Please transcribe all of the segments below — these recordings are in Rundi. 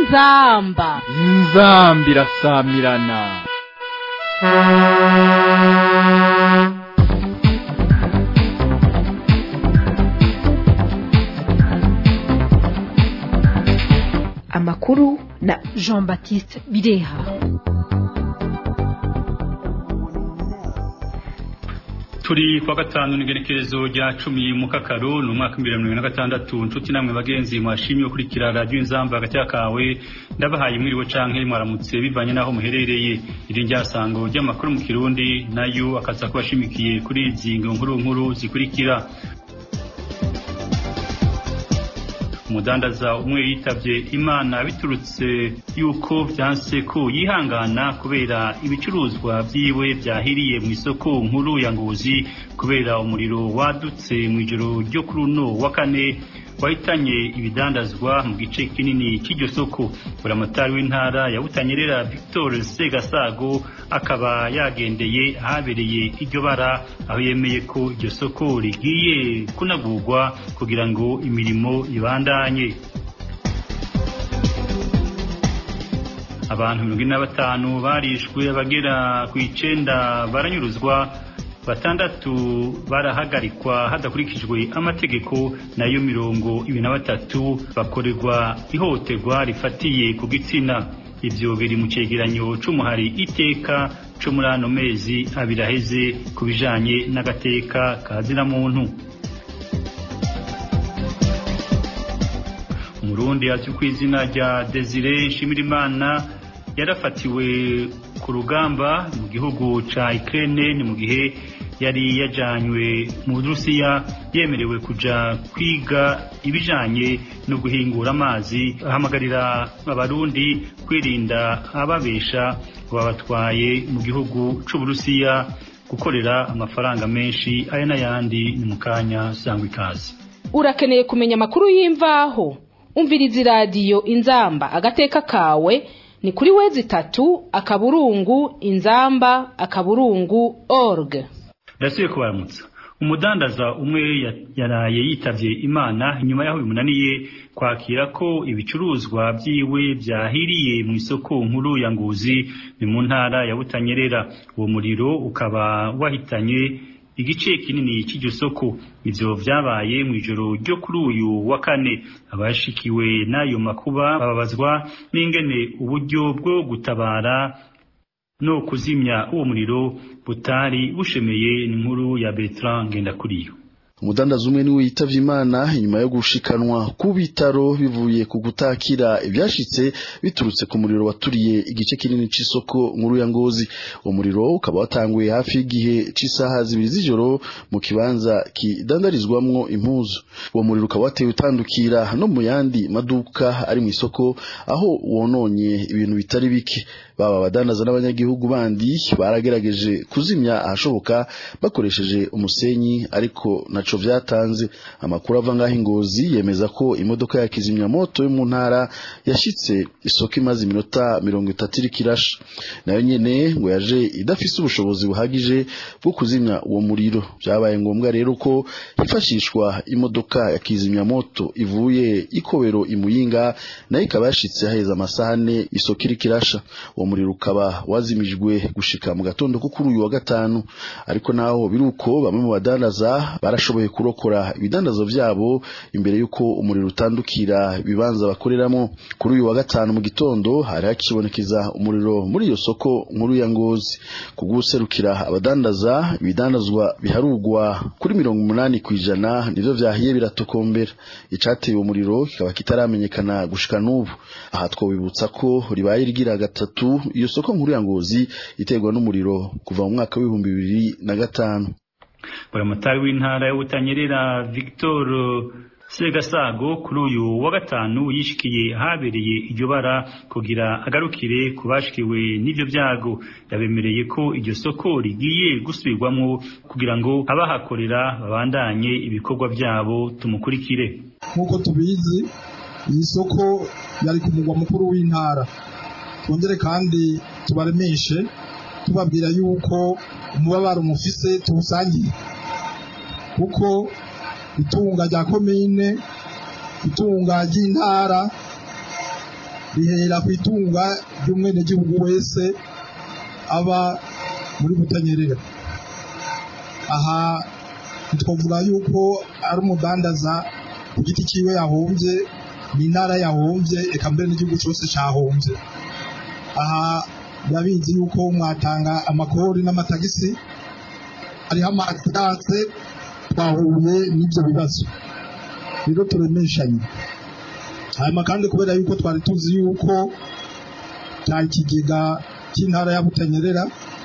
inzamba inzambi irasamirana amakuru na jean baptiste bireha turi kwa gatanu n'igenekerezo rya cumi mu kakaro ni umwaka w'ibihumbi bibiri na gatandatu nshuti namwe bagenzi mwashimye gukurikira radiyo inzamba hagati kawe ndabahaye mwiriwe canke mwaramutse bivanye n'aho muherereye iri ryasango ry'amakuru mu kirundi nayo akaza kubashimikiye kuri izi nkuru nkuru zikurikira umudandaza umwe yitavye imana biturutse yuko vyanse ko yihangana kubera ibicuruzwa vyiwe vyahiriye mu isoko nkuru ya ngozi kubera umuriro wadutse mw'ijoro ryo kuri uno wa kane wahitanye ibidandazwa mu gice kinini cy'iryo soko buramatari w'intara ya butanyerera victor segasago akaba yagendeye ahabereye iryo bara aho yemeye ko iryo soko rigiye kunagurwa kugira ngo imirimo ibandanye abantu mirongo ine na batanu barishwe abagera ku icenda baranyuruzwa batandatu barahagarikwa hadakurikijwe amategeko nayo mirongo ibiri na batatu bakorerwa ihohoterwa rifatiye ku gitsina ivyo biri mu cegeranyo c'umuhari iteka co muri ano mezi abiri aheze ku bijanye n'agateka ka muntu umurundi azwi ku izina rya desire nshimirimana yarafatiwe ku rugamba mu gihugu ca Ukraine ni mu gihe yari yajanywe mu Burusiya yemerewe kuja kwiga ibijanye no guhingura amazi ahamagarira abarundi kwirinda ababesha babatwaye mu gihugu c'Uburusiya gukorera amafaranga menshi aya n'ayandi ni mu kanya sangwa ikaze urakeneye kumenya amakuru y'imvaho umviriza iradiyo inzamba agateka kawe ni kuri wezi itatu akaburungu inzamba akaburungu org ndasubiye kubaramutsa umudandaza umwe yaraye yitavye imana inyuma y'aho bimunaniye kwakira ko ibicuruzwa vyiwe vyahiriye mu isoko nkuru ya nguzi ni mu ntara ya butanyerera uwo muriro ukaba wahitanye igice kinini cy'iryo soko ivyo vyabaye mu ijoro ryo kuri uyu wa kane abashikiwe n'ayo makuba bababazwa n'ingene uburyo bwo gutabara no kuzimya uwo muriro butari bushemeye n'inkuru ya Bertrand Ngendakuriyo umudandaza umwe niwe yitavye imana inyuma yo gushikanwa ku bitaro bivuye ku gutakira ivyashitse biturutse ku muriro waturiye igice kinini c'isoko nkuru ya ngozi uwo muriro ukaba watanguye hafi y'igihe c'isaha zibiri z'ijoro mu kibanza kidandarizwamwo impuzu uwo muriro ukaba watewe utandukira no mu yandi maduka ari mu isoko aho wononye ibintu bitari bike baba abadandaza n'abanyagihugu bandi baragerageje kuzimya ahashoboka bakoresheje umusenyi ariko naco vyatanze amakuru ava ngaho ingozi yemeza ko imodoka ya kizimyamoto yo mu ntara yashitse isoko imaze iminota mirongo itatu iriko irasha nayo nyene ngo yaje idafise ubushobozi buhagije bwo kuzimya uwo muriro vyabaye ngombwa rero ko hifashishwa imodoka ya kizimyamoto ivuye ikobero imuyinga nayo ikaba yashitse haheze amasaha ane isoko iriko irasha uwo muriro ukaba wazimijwe gushika mu gatondo ko kuri uyu wa gatanu ariko naho biruko bamwe mu badandaza barashoboye kurokora ibidandazo vyabo imbere yuko umuriro utandukira ibibanza bakoreramo kuri uyu wa gatanu mu gitondo hari hakibonekeza umuriro muri iyo soko nkuru ya ngozi kuguserukira abadandaza ibidandazwa biharugwa kuri mirongo umunani kwijana nivyo vyahiye biratokombera icateye uwo muriro kikaba kitaramenyekana gushika n'ubu aha twobibutsa ko ribaye rigira gatatu iyo soko nkuru ya ngozi iterwa n'umuriro kuva mu mwaka w'ibihumbi bibiri na gatanu buramatari w'intara y'ubutanyerera victor segasago kuri uyu wa gatanu yishikiye ahabereye iryo bara kugira agarukire ku bashikiwe n'ivyo vyago yabemereye ko iryo soko rigiye gusubirwamwo kugira ngo abahakorera babandanye ibikorwa vyabo tumukurikire nk'uko tubizi iyi soko yari ku mugwa mukuru w'intara twongere kandi tubaremeshe tubabwira yuko umubabaro mufise tuwusangiye kuko itunga rya komine itunga ry'intara bihera ku itunga ry'umwenegihugu wese aba muri butanyerera aha ntitwavuga yuko ari umudandaza ku giti cyiwe yahombye ni intara yahombye eka mbere n'igihugu cyose cyahombye aha birabizi yuko mwatanga amakori n'amatagisi hariho amadanse twahuye n'ibyo bibazo rero turemeshanye hanyuma kandi kubera yuko twari tuzi yuko cya ikigega cy'intara ya butanyerera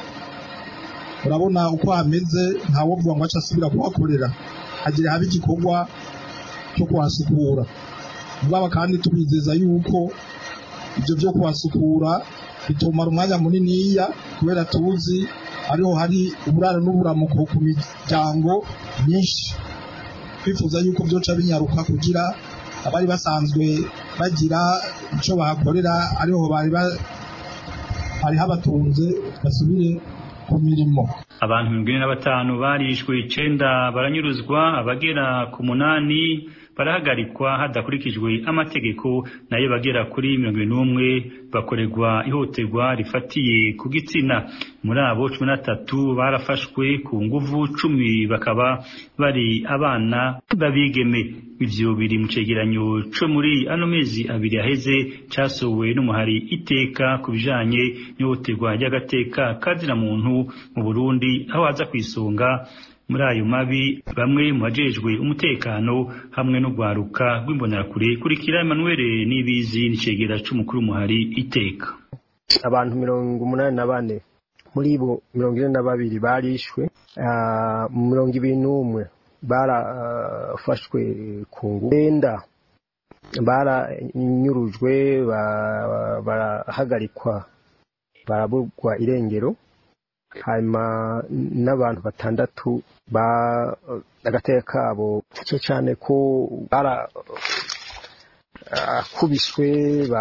urabona uko hameze ntawovuga ngo aca asubira kuhakorera hagira habe igikorwa cyo kuhasukura mugaba kandi tubizeza yuko ibyo byo kuhasukura bitumara umwanya muniniya kubera tuzi ariho hari uburaro n'uburamuko ku miryango myinshi twifuza yuko byoca binyaruka kugira abari basanzwe bagira icyo bahakorera ariho bari bari habatunze basubire ku mirimo abantu mirongo ine na batanu barishwe icenda baranyuruzwa abagera ku munani barahagarikwa hadakurikijwe amategeko nayo bagera kuri mirongo ine n'umwe bakorerwa ihohoterwa rifatiye ku gitsina muri abo cumi na tatu barafashwe ku nguvu cumi bakaba bari abana b'abigeme ivyo biri mu cegeranyo co muri ano mezi abiri aheze casohowe n'umuhari iteka ku bijanye n'ihohoterwa ry'agateka kazina muntu mu Burundi aho haza kwisonga muri ayo mabi bamwe mu bajejwe umutekano hamwe n'urwaruka rw'imbonerakure kurikira Emmanuel Nibizi n'icegera c'umukuru muhari iteka abantu mirongo umunani na bane muri bo mirongo ine na babiri barishwe mu mirongo ibiri n'umwe barafashwe ku ngufu benda baranyurujwe barahagarikwa baraburwa irengero hanyuma n'abantu batandatu ba agateka kabo cyo cyane ko barakubiswe ba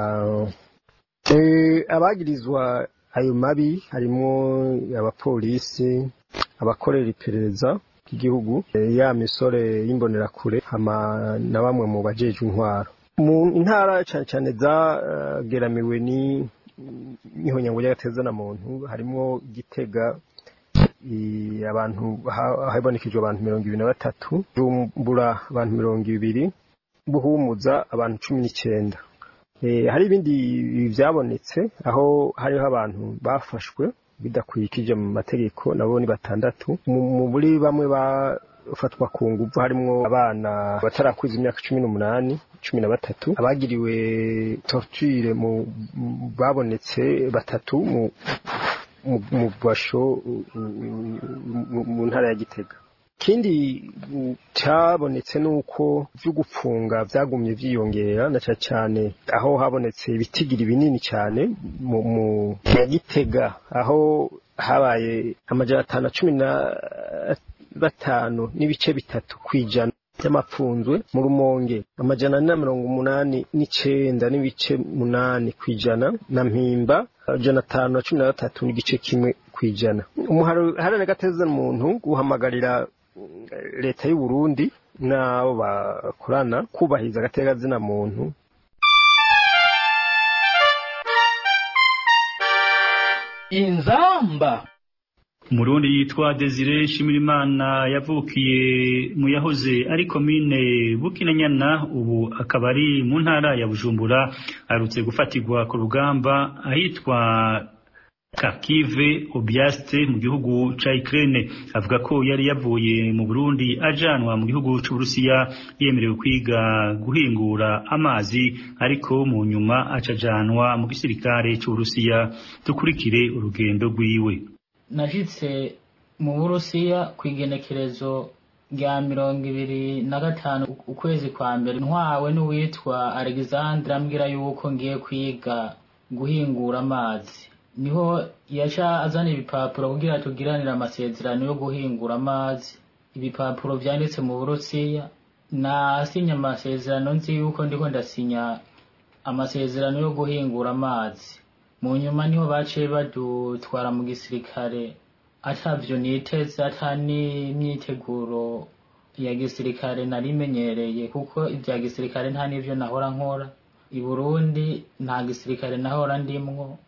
abagirizwa ayo mabi harimo abapolisi abakorera iperereza ry'igihugu ya misore y'imbonerakure hama na bamwe mu bajejwe intwaro mu ntara cyane cyane zageramiwe ni n'ihonyango ry'agatezana muntu harimo gitega abantu habonekejwe abantu mirongo ibiri na batatu rumbura abantu mirongo ibiri buhumuza abantu cumi n'icyenda hari ibindi byabonetse aho hariho abantu bafashwe bidakurikije mu mategeko nabo ni batandatu muri bamwe bafatwa ku nguvu harimo abana batarakwiza imyaka cumi n'umunani cumi na batatu abagiriwe torture mu babonetse batatu mu basho mu ntara ya gitega ikindi cyabonetse ni uko byo gupfunga byagumye byiyongera na cyane cyane aho habonetse ibitigiri binini cyane mu ya gitega aho habaye amajana atanu na cumi na batanu n'ibice bitatu ku ijana by'amapfunzwe mu rumonge amajana ane na mirongo umunani n'icyenda n'ibice munani ku ijana na mpimba amajana atanu na cumi na gatatu n'igice kimwe ku ijana umuharane gateza muntu guhamagarira leta y'u Burundi n'abo bakorana kubahiriza agatekazina muntu inzamba umurundi yitwa Desire Nshimirimana yavukiye mu yahoze ari komine Bukinanyana ubu akaba ari mu ntara ya Bujumbura arutse gufatirwa ku rugamba ahitwa Kakive Obiaste mu gihugu ca Ukraine avuga ko yari yavuye mu Burundi ajanwa mu gihugu c'Uburusiya yemerewe kwiga guhingura amazi ariko mu nyuma acajanwa mu gisirikare c'Uburusiya dukurikire urugendo rwiwe nashitse mu burusiya ku igenekerezo rya mirongo ibiri na gatanu ukwezi kwa mbere ntwawe n'uwitwa alexandre ambwira yuko ngiye kwiga guhingura amazi niho yaca azana ibipapuro kugira tugiranire amasezerano yo guhingura amazi ibipapuro vyanditse mu burusiya nasinya amasezerano nzi yuko ndiko ndasinya amasezerano yo guhingura amazi mu nyuma niho baciye badutwara mu gisirikare atavyo niteze ata n'imyiteguro ya gisirikare narimenyereye kuko ibya gisirikare nta n'ivyo nahora nkora i burundi nta gisirikare nahora ndimwo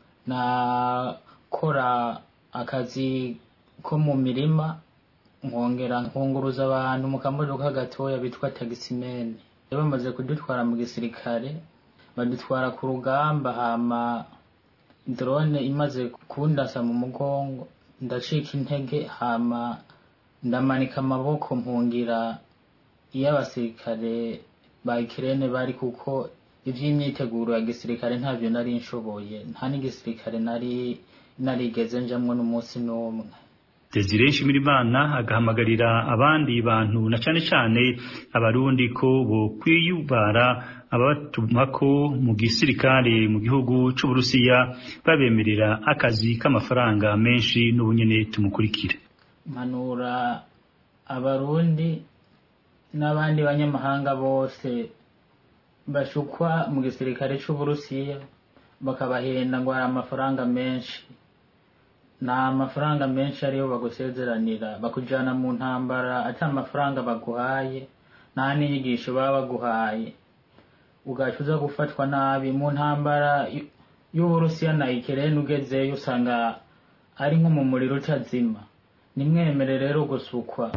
nakora akazi ko mu mirima nkongera nkunguruza abantu mu kamodoka gatoya bitwa tagisimene bamaze kudutwara mu gisirikare badutwara ku rugamba hama drone imaze kundasa mu mugongo ndacika intege hama ndamanika amaboko mpungira iyo abasirikare ba Ukraine bari kuko ivy'imyiteguro ya gisirikare ntavyo nari nshoboye nta n'igisirikare nari narigeze njamwo n'umunsi n'umwe Desire Nshimirimana agahamagarira abandi bantu na cane cane abarundi ko bo kwiyubara ababatumako mu gisirikare mu gihugu c'Uburusiya babemerera akazi k'amafaranga menshi n'ubunyene tumukurikire mpanura abarundi n'abandi banyamahanga bose bashukwa mu gisirikare c'Uburusiya bakabahenda ngo hari amafaranga menshi nta mafaranga menshi ariyo bagusezeranira bakujana mu ntambara ati amafaranga baguhaye nta n'inyigisho baba baguhaye ugaca uza gufatwa nabi mu ntambara y'uburusiya na ikirere ugezeyo usanga ari nko mu muriro utazima nimwemere rero gusukwa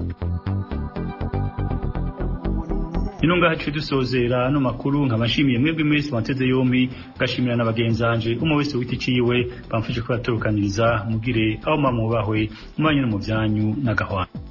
ino ngaha tuje dusozera no makuru nkabashimiye mwebwe mwese mwateze yombi ngashimira na bagenzanje umwe wese witi ciwe bamfuje kubatorokaniriza mugire aho mamubahwe mubanye no mu byanyu n'agahwana